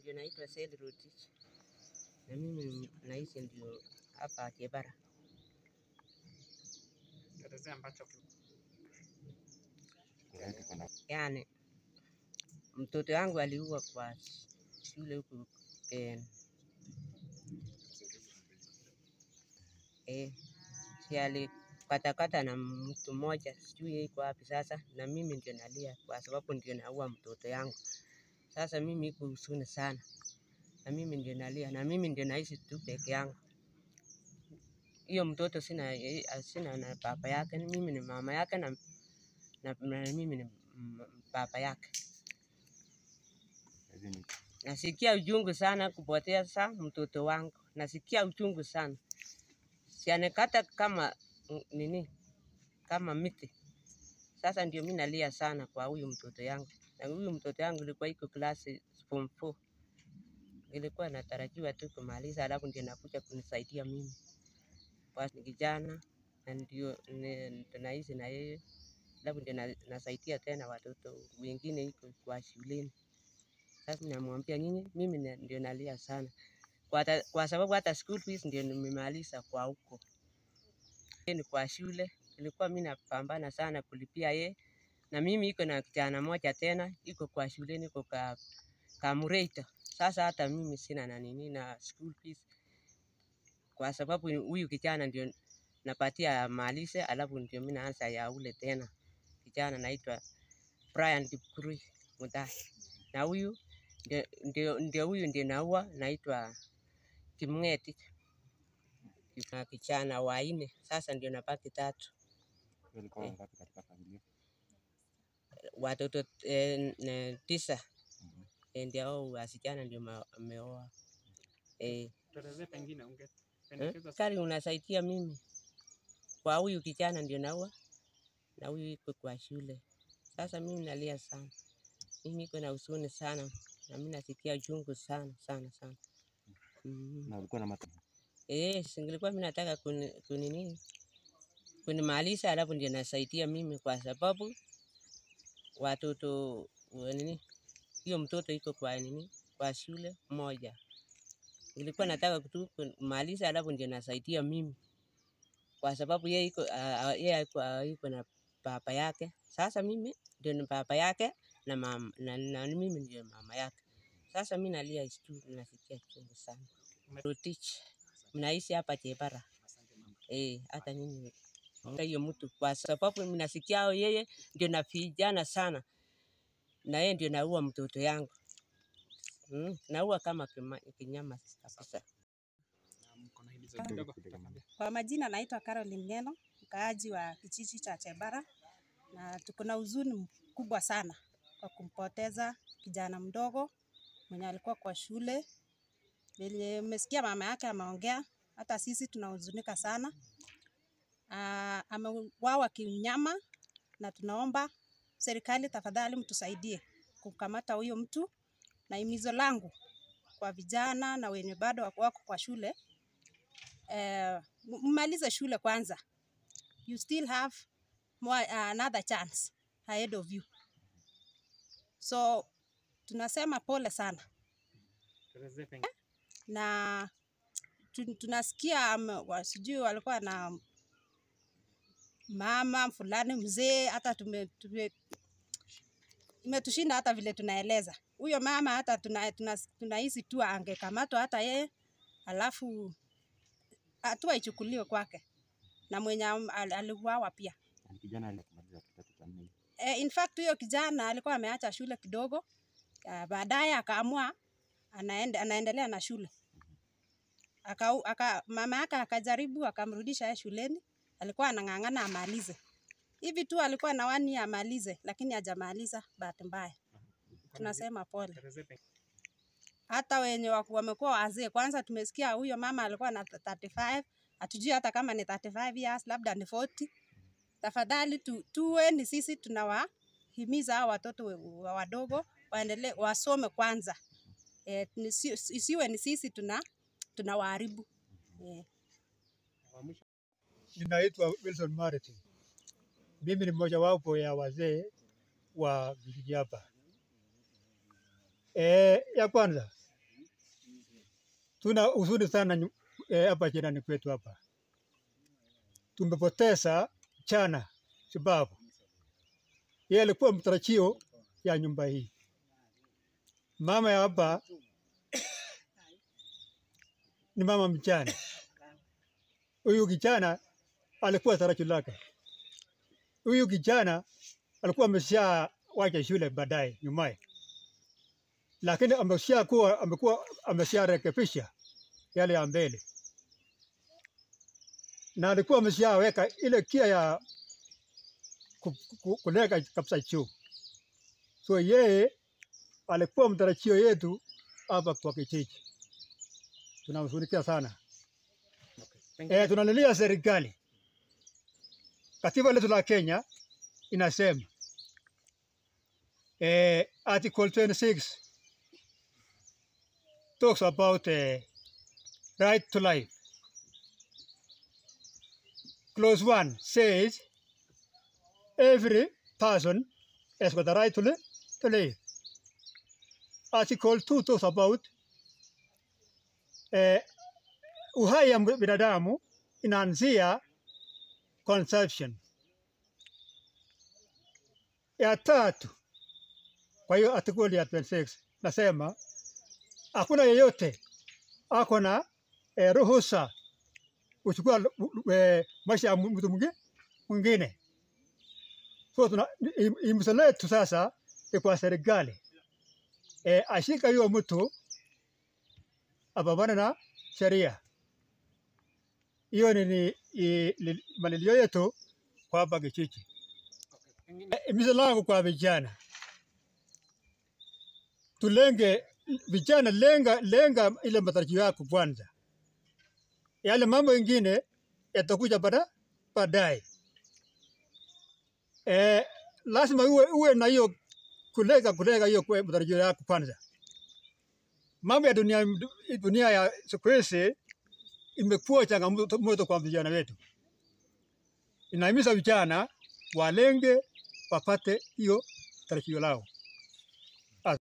ndio naitwa Seli Rotich na mimi naishi ndio hapa Kibara. Elezea ambacho ki- Yani mtoto wangu aliua kwa shule huku eh, eh, si alikatakata na mtu mmoja, sijui yeye iko wapi sasa, na mimi ndio nalia kwa sababu ndio naua mtoto yangu. Sasa mimi iko huzuni sana, na mimi ndio nalia, na mimi ndio naishi tu peke yangu. Hiyo mtoto sina, eh, sina na baba yake, ni mimi ni mama yake na, na, na mimi ni m- baba yake. Nasikia uchungu sana kupoteza mtoto wangu, nasikia uchungu sana. Sianekata kama mm, nini, kama miti. Sasa ndio mimi nalia sana kwa huyu mtoto yangu, na huyu mtoto yangu ilikuwa iko klasi form 4 ilikuwa natarajiwa tu kumaliza, alafu ndio nakuja kunisaidia mimi kwa ni kijana na ndio ni- tunaishi na yeye, alafu ndio na- nasaidia tena watoto wengine iko kwa shuleni. Sasa namwambia nyinyi, mimi na- ndio nalia sana kwa, hata- kwa sababu hata school fees ndio nimemaliza kwa huko Yeye ni kwa shule, ilikuwa mimi napambana sana kulipia ye, na mimi iko na kijana moja tena iko kwa shuleni iko ka Kamureito. Sasa hata mimi sina na nini na school fees, kwa sababu huyu kijana ndio napatia malize, alafu ndio mimi naanza ya ule tena kijana naitwa Brian Kipkurui Mutai, na huyu ndio, ndio, ndio huyu ndio naua naitwa Kimng'eti na kijana wanne, sasa ndio nabaki tatu Walikuwa eh, wangapi katika familia? watoto eh, ne- tisa Mhm. eh, ndio hao wasichana ndio ma- wameoa eh, tuelezee pengine eh, ungependekeza kari unasaidia mimi kwa huyu kijana ndio naua na huyu iko kwa shule. Sasa mimi nalia sana, mimi iko na huzuni sana na mimi nasikia uchungu sana sana sana. Mm. Na ulikuwa na mata Eh, singilikuwa mimi nataka kuni, kunini kunimaliza, alafu ndio nasaidia mimi kwa sababu watoto wa nini, hiyo mtoto iko kwa nini, kwa shule moja. Nilikuwa nataka tu kumaliza, alafu ndio nasaidia mimi kwa sababu yeye iko ah, ah, yeye iko iko na baba yake. Sasa mimi ndio ni baba yake na mama na, na mimi ndio mama yake. Sasa mimi nalia tu, nasikia chungu sana. Rotich, mnaishi hapa Chebara. Eh, hata mimi naunga hiyo mtu kwa sababu mimi nasikia yeye ndio na vijana sana, na yeye ndio naua mtoto yangu mm, naua kama kima, kinyama kabisa. na mko na himizo kidogo tafadhali. Kwa majina naitwa Caroline Ngeno, mkaaji wa kijiji cha Chebara, na tuko na huzuni mkubwa sana kwa kumpoteza kijana mdogo mwenye alikuwa kwa shule. Venye umesikia mama yake ameongea, hata sisi tunahuzunika sana. Ah, Ameuawa kinyama, na tunaomba serikali tafadhali mtusaidie kumkamata huyo mtu, na himizo langu kwa vijana na wenye bado wako wako kwa shule eh, m- mmalize shule kwanza. You still have more, uh, another chance ahead of you. So tunasema pole sana Tuelezee pengine na tu- tunasikia ame- wa- sijui walikuwa na mama fulani mzee, hata tume, tume, imetushinda hata vile tunaeleza. Huyo mama hata tunahisi tuna, tuna tunahisi tu angekamatwa hata yeye, alafu hatua ichukuliwe kwake na mwenye am- al- aliuawa pia. ni kijana alimaliza kidato cha nne. E, in fact huyo kijana alikuwa ameacha shule kidogo, uh, baadaye akaamua anaende, anaendelea na shule aka, aka, mama yake akajaribu akamrudisha yeye shuleni, alikuwa anang'ang'ana amalize hivi tu, alikuwa na wani amalize, lakini hajamaliza, bahati mbaya. Tunasema pole. tuelezee pengine Hata wenye waku- wamekuwa wazee, kwanza tumesikia huyo mama alikuwa na 35 hatujui hata kama ni 35 years, labda ni 40 tafadhali tu, tuwe ni sisi tunawahimiza hao watoto we- wa- wadogo waendelee wasome kwanza. E, isiwe ni sisi tuna tunawaharibu e. wa mwisho Ninaitwa Wilson Martin. Mimi ni mmojawapo ya wazee wa vijiji hapa. E, ya kwanza tuna huzuni sana nyu- eh, hapa jirani kwetu hapa. Tumepoteza chana sababu yeye alikuwa mtarajio ya nyumba hii. Mama ya hapa ni mama mjane. Huyu kijana alikuwa tarajio lake. Huyu kijana alikuwa amesha wacha shule baadaye nyumaye, lakini amesha kuwa amekuwa amesharekebisha yale ya mbele, na alikuwa ameshaweka ile kia ya ku- ku- kuleka kabisa juu. So yeye alikuwa mtarajio yetu hapa kwa kijiji. Tunamshughulikia sana. Eh, tunalilia serikali. Katiba letu la Kenya inasema eh, article 26 talks about eh, right to life. Clause 1 says every person has got the right to live. To live. Article 2 talks about eh, uhai ya binadamu inaanzia conception. Ya tatu, kwa hiyo article ya 26 nasema hakuna yeyote ako na eh, ruhusa kuchukua eh, maisha ya mtu mwingi- mwingine. So tuna im- imso letu sasa ni kwa serikali eh, ashika hiyo mtu apambane na sheria. Hiyo ni, ni i- li- malilio yetu kwa hapa kijiji. Pengine Himizo langu kwa vijana, tulenge vijana, lenga lenga ile matarajio yako kwanza, yale mambo ingine yatakuja baada baadaye. Eh, lazima uwe, uwe na hiyo kulenga kulenga hiyo kwa matarajio yako kwanza. Mambo ya dunia, dunia ya siku hizi imekuwa changamoto kwa vijana wetu. Inahimiza vijana walenge wapate hiyo tarajio lao.